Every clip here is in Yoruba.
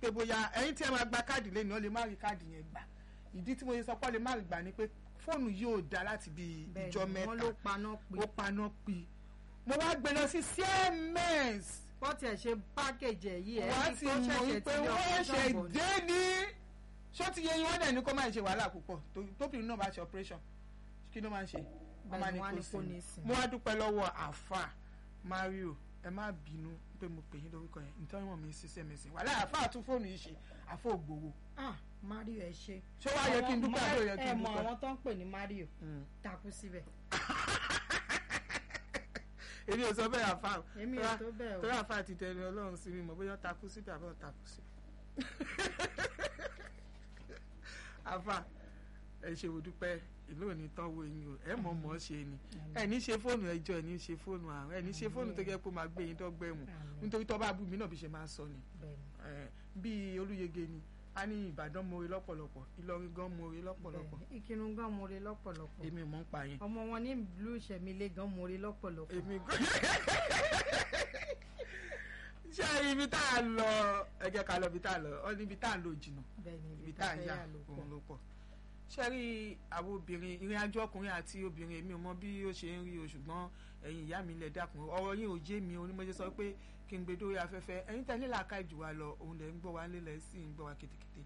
pé bóyá ẹ̀yin tí ẹ máa gba káàdì lẹ́nu ọ lè má rí káàdì yẹn gbà ìdí tí mo ṣe sọ pé ọ lè má rí gbà ni pé fóònù yóò dá láti bí Bẹ́ẹ̀ni, ìjọ mẹ́ta wọ́n ló paná pé ó paná pi mo wá gbé lọ sí siemens bọ́ tiẹ̀ ṣe pákéjì ẹ̀ yìí ẹ̀ wọ́n ní ti kó mọ̀ ṣẹ̀ṣẹ̀ wípé ti lé wọ́n ọkọ̀ ṣe ṣọ́ọ̀bù ni. dé ní ṣó ti yẹ yín wọ́n dẹ̀ ní kó máa ṣe wàhálà púpọ̀ tó- tóbìnrin náà bá ṣe operation kí ló máa ń ṣe wọ́n máa ní Bẹ́ẹ̀ni, wọ́n á kó ní kó sinmi ní sinmi. mo wá dúpẹ́ lọ́wọ́ àfà Mario ẹ má bínú pé mo pè yín lórúkọ yẹn nítorí wọn mi ṣiṣẹ́ mi sìn wàhálà àfà tún fóònù yìí ṣe àfọ ògbówó ah mario ẹ ṣe. ṣé wàá yẹ kí n dúpẹ́ àbí ò yẹ kí ẹ n mọ dúpẹ́ àwọn tó ń pè ní mario Mm. takú síbẹ̀. èmi ò sọ bẹ́ẹ̀ àfà o. èmi ò Tọ́lá- tó bẹ́ẹ̀ o. torí àfà ti tẹnu ọlọ́run sí mi mọ̀ bóyá ó takú síbẹ̀ àbọ̀ takú sí. àfà ẹ ṣe wò dúpẹ́ ìlú òní tán wo eyín o ẹ mọ̀ mọ̀ ṣe ni ẹ ní ṣe fóònù ẹjọ́ ẹ ní ṣe fóònù àrùn ẹ ní ṣe fóònù tó jẹ́ pé ó máa gbé yín dọ́gbẹ́ mu Àmín. nítorí tó bá bú mi náà bí ṣe máa sọ ni Bẹ́ẹ̀ni, Eh, bí olúyege ni a ní ìbàdàn mọ̀ọ́rẹ́ lọ́pọ̀lọpọ̀ ìlọrin gan mọ̀ọ́rẹ́ lọ́pọ̀lọpọ̀ bẹ́ẹ̀ni. ìkírun gan more lọ́pọ̀lọpọ̀ èmi ò mọ̀ ń pa yẹn ọmọ wọn ní ìlú ìṣẹ̀mílẹ̀ gan more lọ́pọ̀lọpọ̀. èmi gan ṣé ibi tá a lọ ẹ jẹ́ ká lọ ibi tá a lọ ọ ní ibi tá a lọ jìnnà bẹ́ẹ̀ni ibi tá a fẹ́ yà yà ló pọ̀. òun ló pọ̀ ṣé rí àwọn obìnrin ìrìn àjò ọkùnrin àti obìnrin èmi ò mọ bí ó ṣe ń rí o ṣùgbọ́n ẹ̀yin ìyá mi lẹ̀ dákun ọ̀rọ̀ yín ò jẹ́ mi o ní mo ṣe sọ pé kí n gbé dórí afẹ́fẹ́ ẹ̀yin tẹ̀lé làákà jù wá lọ òun lẹ̀ ń gbọ́ wá lélẹ̀ sí ń gbọ́ wá kétékété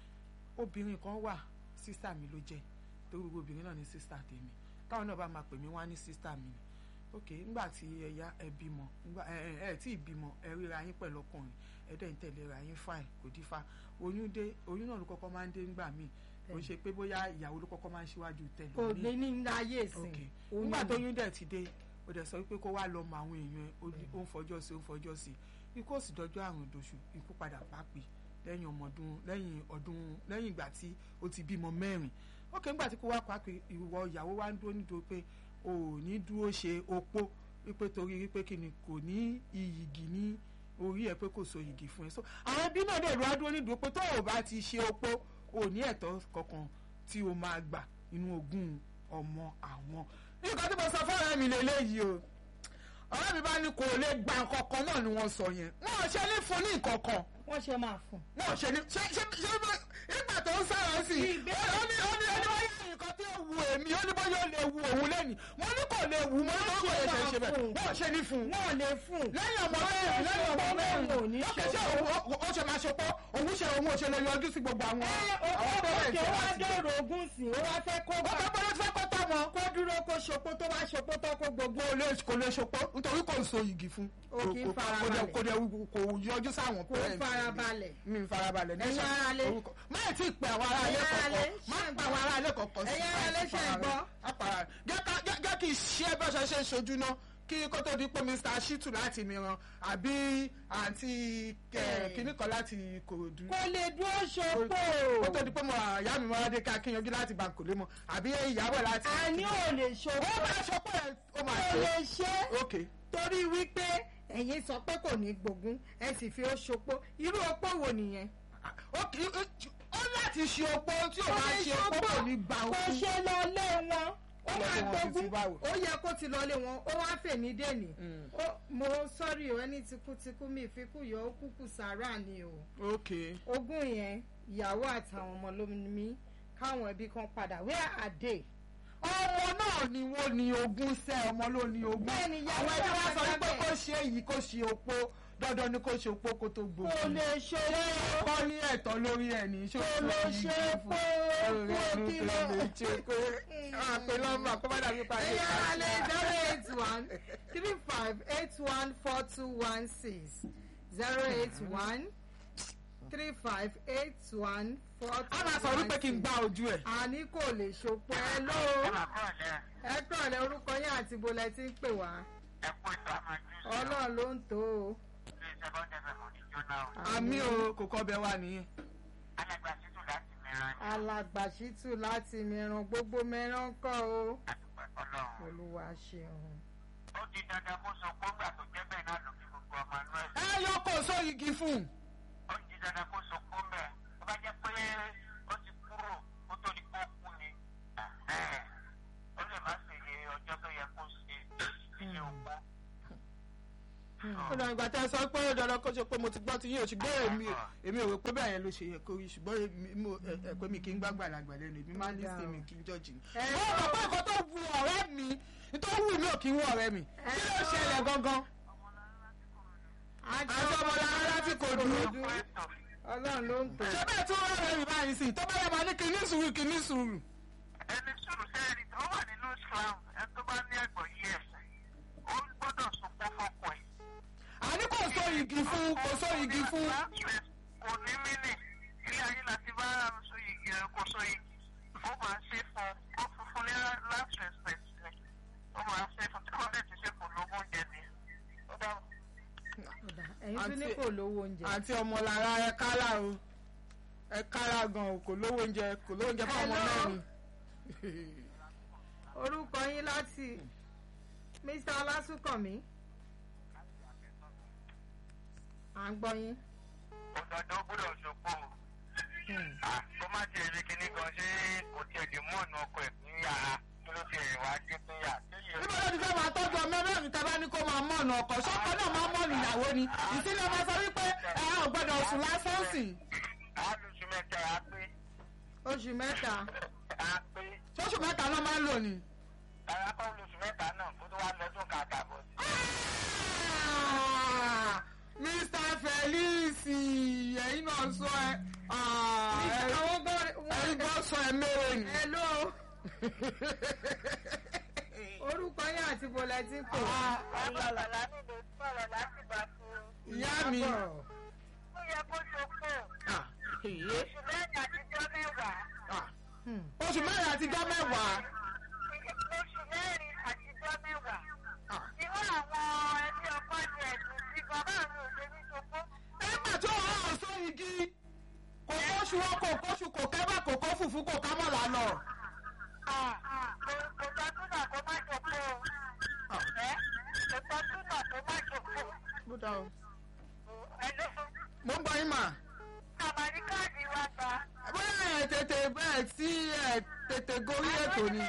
obìnrin kan wà sísà mi ló jẹ́ torí gbogbo obìnrin náà ní sísà tèmi táwọn náà bá máa pè mí wá ní sísà mi ni ok nígbà tí ẹ yá ẹ bímọ nígbà ẹ ẹ ẹ tí ì bímọ ẹ ríra yín pẹ̀lú ọkùnrin ẹ dẹ̀ ń tẹ̀lé ra yín fáìn kò dífá oyún dé oyún náà ló kọ́kọ́ máa ń dé nígbà míì kò ń ṣe pé bóyá ìyàwó ló kọ́kọ́ máa ń ṣíwájú tẹ̀lé kò ní ní ayé ìsìn ok oyún nígbà tó ni. oyún dẹ̀ ti dé ó dẹ̀ sọ wípé kó wá lọ mọ àwọn èèyàn ẹ̀, ó ní- ó ń fọjọ́ sí ó ń fọjọ́ sí ikú òsì dọjọ́ àrùn ìdòṣù ikú padà pápì lẹ́yìn ọmọ ọdún lẹ́yìn ọdún lẹ́yìn ìgbà tí ó ti bímọ mẹ́rin ok nígbà tí kó wá pápì ìwọ ìyàwó wá ń dúró nídòó pé o ò ní dúró ṣe opó wípé torí wípé kí ni kò ní iyìgì ní orí ẹ pé kò so iyìgì fún ẹ so àwọn ẹbí náà dẹ̀ lọ́wọ́ dúró nídòó pé tó o bá ti ṣe opó o ò ní ẹ̀tọ́ kankan tí o máa gbà nínú ogún ọmọ àwọn nǹkan tí mo sọ fọ́ọ̀rọ̀ mi lélẹ́yìí o ọ̀rẹ́ mi bá ní kò lè gba nǹkan kan náà ni wọ́n sọ yẹn wọ́n ò ṣe ní fún ní nǹkan kan wọ́n ṣe máa fún. wọ́n ò ṣe ní ṣe ṣe ṣe bá- nígbà tó ń sára sí i ó ní ó ní ó ní wọ́n yẹ nǹkan tí ó wu èmi ó ní bóyá ó lè wu òun lẹ́nu wọ́n ní kò lè wu mọ́ ní kò lè ṣe ṣe bẹ́ẹ̀ wọ́n ò ṣe ní fún un wọ́n lè fún. lẹ́yìn ọmọ mẹ́rin lẹ́yìn ọmọ mẹ́rin ò ní ó kẹ́ ṣe òun ó ṣe máa ṣopó òun ṣe òun ò ṣe lè yọjú sí gbogbo àwọn àwọn parents òkè wá láti- dèrò ogún sí i ó wá fẹ́ kó ó bá fẹ́ bọ́lá tí wọ́n kọ́ tọ́ wọn kó dúró kó ṣopó tó bá ṣopó tó kó gbogbo. kò lè kò lè ṣopó nítorí kò ń so igi fún O kì í Kò- kò- farabalẹ̀. kò dẹ̀ kò yọjú sáwọn kó parents farabalẹ̀. mi farabalẹ̀ ní Ẹ̀yin ṣá- aráalé. orúkọ má ì tí ì pè àwọn aráalé Ẹ̀yin aráalé, kọ̀ọ̀kan má ṣé ń pa àwọn aráalé kọ̀ọ̀kan sí Ẹ̀yin aráalé, ṣé ń gbọ́? Apara- jẹ́ ká- jẹ́- jẹ́ kí n ṣe bó ṣe ṣe ń ṣojú náà kí kó tó di pé Mr. Shitu láti mìíràn àbí àǹtí Eh. kìnnì kan láti Ìkòròdú kó lè dúró ṣopó. kó tó di pé mo àyà mi máa dé ká kí yanjú láti Bankole mọ àbí ìyàwó láti. àní ò lè ó ṣopó. máa ṣe pé ó máa kó ṣe. lè ṣe. ok torí wípé ẹ̀yin sọ pé kò ní gbógun ẹ sì fi ó ṣopó irú opó wo nìyẹn. ó kì í ó láti ṣe opó tí ò bá ṣe opó kò ní gbà ó kò kú. ṣe lọ lé wọn ó Lọ máa lé wọn títí gbógun báwo? ó yẹ kó ti lọ lé wọn ó wá fèmí dènì Mm. Ó- mo sọ́rí o ẹni tikútikú mi ìfikún yọ ó kúkú sàárà ni o ok ogún yẹn ìyàwó àtàwọn ọmọ ló ní mí káwọn ẹbí kan padà where are they. ọmọ náà ni wọ́n ní ogún sẹ́ ọmọ ló ní ogún Bẹ́ẹ̀ni, ìyàwó àwọn ẹbí wa sọ àgbàgbà wípé bẹ́ẹ̀. kó ṣe èyí kó ṣe opó dandan ni kó ṣe opó kó tó gbogbo kò lè ṣe é kọ́ ní ẹ̀tọ́ lórí ẹ̀ ní ṣó kò lè ṣe é pé kó kí lọ. àpè lọ́mọ kó má dàbí parí. ẹ̀yà alẹ́ zero eight one three five eight one four two one six zero eight one three five eight one four two a máa sọ wípé kí n gbá ojú ẹ̀. àní kò lè ṣopọ̀ ẹ ló ẹ kúrọ̀lẹ́ orúkọ yín àti bolẹ̀ tí ń pè wá ọlọ́run ló ń tó o. àmì o kò kọ́ bẹ wá nìyẹn. alàgbàṣítù láti mìíràn gbogbo mìíràn kọ́ o olúwa ṣeun. ó di dandan kó sọ pé ńgbà tó jẹ́ bẹ́ẹ̀ náà ló fi gbogbo ọmọ inú ẹ̀ ẹ yọ kó sọ igi fún un. ó di dandan kó sọ pé mẹ́ tó bá jẹ́ pé ó ti kúrò kó tó di kó kú ni ẹ̀hẹ́n, ó lè má ṣe iye ọjọ́ tó yẹ kó ṣe ilé òpó. ó ọ̀dọ̀ ìgbà tẹ́ ẹ sọ pé ó dandan kó ṣe pé mo ti gbọ́ ti yín o ṣùgbọ́n èmi èmi ò rò pé bẹ́ẹ̀ yẹn ló ṣe yẹ kó rí ṣùgbọ́n èmi mo ẹ ẹ pé mi kì í gbàgbà làgbà lẹ́nu èmi máa ń ní sí mi kì í jọ́jì ni. Ẹ mo rò pé nǹkan tó wu ọ̀rẹ́ mi tó wù mí ò kí ń wù ọ̀rẹ́ mi kí ló ṣẹlẹ̀ gangan. àti ọmọlára láti kò dúró. ọlọ́run ló ń tò. ṣé bẹ́ẹ̀ tí wọ́n rẹ̀ mi báyìí sí tó bá yẹ máa ní kí ní sùúrù kí ní sùúrù. ẹni sùúrù sẹ́ẹ̀rì tó wà nínú Islam ẹni tó bá ní ẹ̀gbọ́n yí ẹ̀sìn ó gbọ́dọ̀ sunkún fọ́pọ̀ ẹ̀. àní kò so igi fún kò so igi fún. kò ní mínì ilé ayé láti bá so igi ẹ kò so igi ó máa ṣe fún ó fún fún ní last respect ẹ ó máa ṣe fún tí wọ́n lè ti ṣe fún lógún jẹ ni. ó dáhùn. Ọ̀dà, ẹ̀yin tún ní Àǹtí- kò lówó oúnjẹ. àti ọmọlára ẹ kálá o ẹ kálá gan o kò lówó oúnjẹ kò lówó oúnjẹ fún ọmọ Hello. mẹ́rin. orúkọ yín láti Mr. Ọlásùnkànmí. à ń gbọ́ yín. òdòdó gbọ́dọ̀ ṣòpó kó má ti rí kinní gan ṣé kò tiẹ̀ lè mú ọ̀nà ọkọ̀ ẹ̀ ní yàrá kí ló ti rìn wá dé fún yà. níbo ló ti fẹ́ máa tọ́jú ọmọ mẹ́rin tẹ́ bá ní kó máa mọ̀nà ọkọ̀ ṣọ́kọ náà máa mọ̀nà ìyàwó ni ìdílé ọmọ sọ wípé ẹ ò gbọ́dọ̀ sùn lásán sí i. àlùsù mẹ́ta á pé oṣù mẹ́ta. á pé ṣóṣù mẹ́ta náà máa ń lò ní. rárá kọ́ lóṣù mẹ́ta náà kó tó wá lọ́dún kàkà bọ̀ sí. Ah, Mr. Felix ẹ̀yin náà sọ ẹ ah, ẹ- àwọn gbọ́ ẹ̀yin gbọ́ sọ ẹ mẹ́rin ni. hello orúkọ yín àti bọ̀lẹ̀ tí ń pè. ọlọ́lá nílò sọ̀rọ̀ láti bá fún un. ìyá mi. ó yẹ kó ṣokó Ah, èyí. oṣù mẹ́rin àtijọ́ mẹ́wàá. Ah, Hmm. oṣù mẹ́rin àtijọ́ mẹ́wàá. oṣù mẹ́rin àtijọ́ mẹ́wàá. Ah. irú àwọn ẹbí ọkọ ni ẹ̀sùn sí bàbá mi ò ṣe ní ṣokó. nígbà tí òun hàn sọ igi kò kóṣù wọn kò kóṣù kò kẹ́bà kò kó fùfú kò ká mọ̀lá lọ. kò kò tọ́ túnà kó má ṣokó o. ẹ́ kò tọ́ túnà kó má ṣokó. ẹ ló fún mo ń bọ yín mà. àmàlí káàdì wa gbà. bóyá ẹ tètè bẹ́ẹ̀ tí ẹ tètè gorí ètò ni.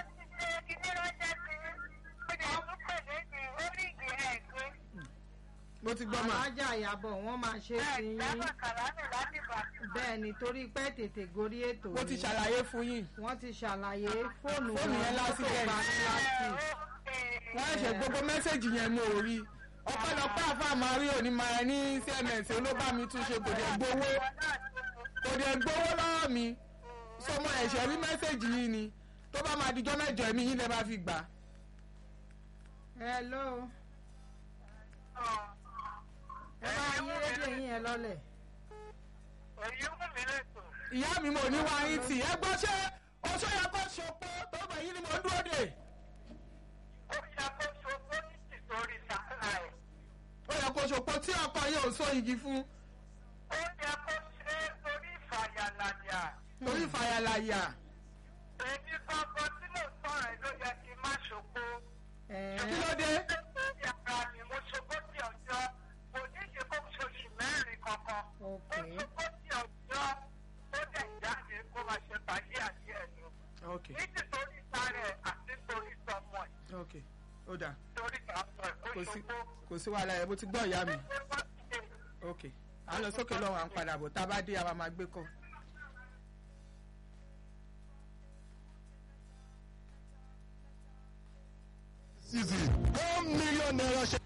mo ti gbọ́ mà. alájà ìyàbọ̀ wọ́n máa ṣe é sí yín bẹ́ẹ̀ ni torí pé tètè gorí ètò mo ti ni. ṣàlàyé fún yín. wọ́n ti ṣàlàyé fóònù Fóònù yẹn lásìkò bá ní láti. wọ́n ṣe gbogbo mẹ́sẹ̀gì yẹn mo ò rí. ọ̀pọ̀lọpọ̀ àfa àmàrí òní máa ní cms ló bá mi tún ṣe kò dé gbowó kò dé gbowó lọ́wọ́ mi. sọmọ ẹ̀ṣẹ̀ rí mẹ́sẹ̀gì yìí ni tó bá máa dijọ́ mẹ́jọ ẹ̀mí yín lẹ́ máa fi gbà. hello ẹ bá yín rédíò yín yẹn lọ́lẹ̀. ìyá mi mo ní wá yín tì ẹ gbọ́ ṣé oṣó yẹ kó ṣopó tó bẹ̀ yín ni mo ń dúró dè. ó yẹ kó ṣopó tí ọkọ yìí ò so igi fún torí ìfàyàlàyà. ẹ kí ló dé. ok ok ok ó dà kò sí kò sí wàhálà ẹ bó ti gbọ́ ìyá mi ok à ń lọ sókè lọ́wọ́ à ń padà bọ̀ tá a bá dé àwa máa gbé kọ́. season one million naira share.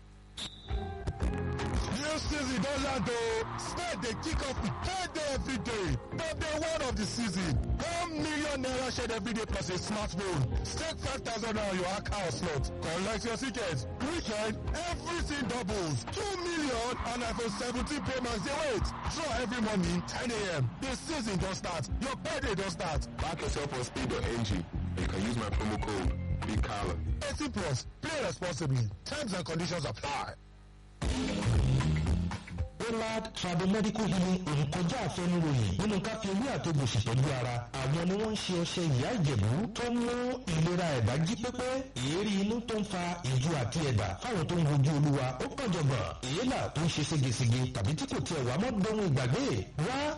New season don land o. Spade dey kick off with payday every day. But day one of the season, one million naira shared every day plus a smartphone. Stake five thousand naira on your account slot. Collect your ticket. Weekend, everything doubles. Two million and iPhone 17 Pro Max dey wait. Draw every morning 10 a.m. The season don start. Your payday don start. Back yourself on speed.ng. You can use my promo code BIGCALLA. 18 plus. Play responsibly. Terms and conditions apply. Pollard Tribal Medical Healing òun kọjá àfẹnuròyìn nínú ká fi ewé àtògbò ṣètọ́jú ara. Àwọn ni wọ́n ń ṣe ọṣẹ ìyá ìjẹ̀bú tó ń mú ìlera ẹ̀dá jí pépé. Èérí inú tó ń fa ìju àti ẹ̀dà fáwọn tó ń wojú olúwa ó kàn jọ̀gbọ̀n. Èélà tó ń ṣe ségesège tàbí tí kò tiẹ̀ wá mọ́ dohun ìgbàgbé. Wá kí wọn náà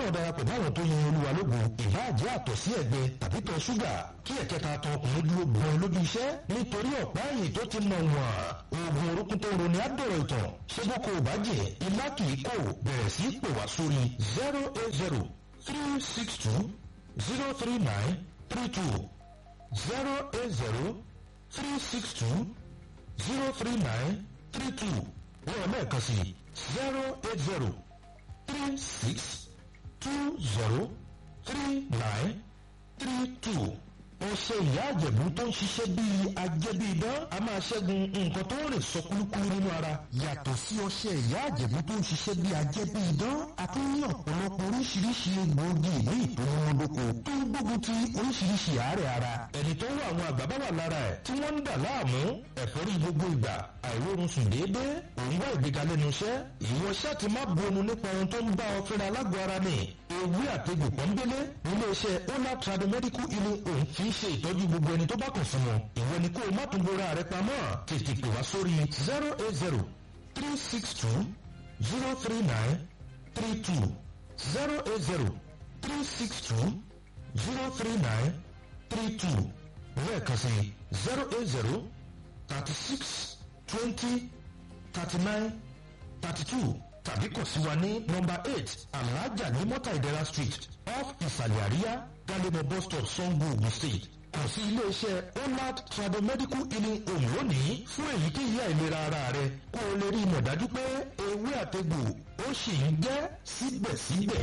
náà darapọ̀ máwọn tó yin olúwa lógo ìbáàjẹ́ àtọ̀sí ẹ̀gbẹ́ tàbí tọ̀ ṣúgà kí ẹ̀kẹta tọ ọkùnrin dúró gbọ́n lójú iṣẹ́ nítorí ọ̀pá ẹ̀yìn tó ti nà wọ̀n oògùn orúkún tó roni àdọ̀rọ̀ ìtàn ṣé bó kò bá jẹ́ ilá kì í kò bẹ̀rẹ̀ sí pè wá sórí zero eight zero three six two zero three nine three two zero eight zero three six two zero three nine three two wọ́n lẹ́ẹ̀kan sí zero eight zero three six two zero three nine three two. ọṣẹ ìyá àjẹ̀bú tó ń ṣiṣẹ́ bíi ajẹ́bíidán a máa ṣẹ́gun nǹkan tó ń rìn sọ kúlúkúlú nínú ara. yàtọ̀ sí ọṣẹ ìyá àjẹ̀bú tó ń ṣiṣẹ́ bíi ajẹ́bíidán a tún ní ọ̀pọ̀lọpọ̀ oríṣiríṣi egbòogi ní ìtòmọ́dókò tó ń gbógun ti oríṣiríṣi àárẹ̀ ara. ẹni tó ń wá àwọn àgbà bá wà lára ẹ̀ tí wọ́n ń dà láàmú ẹ̀fọ́rí gbogbo ìgbà àìrórun sùn déédéé òun wá ìgbéga lẹ́nu iṣẹ́ ìwọ ṣáà ti má bonu nípa ohun tó ń bá ọ fẹ́ra lágọ̀ọ́ ara ni ewé àtegbò pọ́nbélé nílé iṣẹ́ ona tradomedical healing home fi ń ṣe ìtọ́jú gbogbo ẹni tó bá kàn fún wọn ìwọ ni kó o má tún bora rẹ pamọ́ tètè pè wá sórí zero eight zero three six two zero three nine three two zero eight zero three six two zero three nine three two lẹ́ẹ̀kan sí zero eight zero thirty six twenty thirty nine thirty two tàbí kàn sí wa ní nọmba eight alhaja ní mọ́tà ìdẹ́ra street off ìsàlẹ̀ àríyá galemo bus stop sango ogun state kàn sí iléeṣẹ́ onad tradomedical healing home lónìí fún èyíkéyìí àìlera ara rẹ kó o lè rí ìmọ̀ dájú pé ewé àtegbò ó sì ń jẹ́ síbẹ̀síbẹ̀.